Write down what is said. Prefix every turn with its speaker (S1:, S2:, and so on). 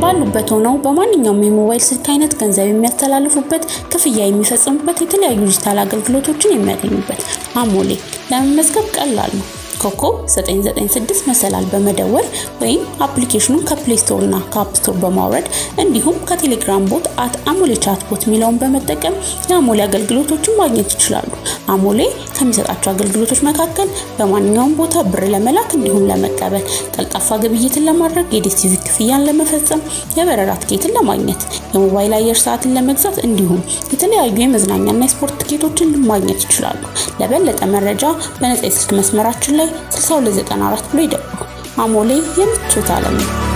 S1: ባሉበት ሆነው በማንኛውም የሞባይል ስልክ አይነት ገንዘብ የሚያስተላልፉበት፣ ክፍያ የሚፈጽሙበት፣ የተለያዩ ዲጂታል አገልግሎቶችን የሚያገኙበት። አሞሌ ለመመዝገብ ቀላል ነው። ኮከብ 996 መሰላል በመደወል ወይም አፕሊኬሽኑን ከፕሌይ ስቶር እና ከአፕ ስቶር በማውረድ እንዲሁም ከቴሌግራም ቦት አት አሞሌ ቻት ቦት የሚለውን በመጠቀም የአሞሌ አገልግሎቶችን ማግኘት ይችላሉ። አሞሌ ከሚሰጣቸው አገልግሎቶች መካከል በማንኛውም ቦታ ብር ለመላክ እንዲሁም ለመቀበል፣ ቀልጣፋ ግብይትን ለማድረግ፣ የዲስቲቪ ክፍያን ለመፈጸም፣ የበረራ ትኬትን ለማግኘት፣ የሞባይል አየር ሰዓትን ለመግዛት እንዲሁም የተለያዩ የመዝናኛና የስፖርት ትኬቶችን ማግኘት ይችላሉ። ለበለጠ መረጃ በነጻ የስልክ መስመራችን ላይ 6294 ብሎ ይደውሉ። አሞሌ የምቾት ዓለም ነው።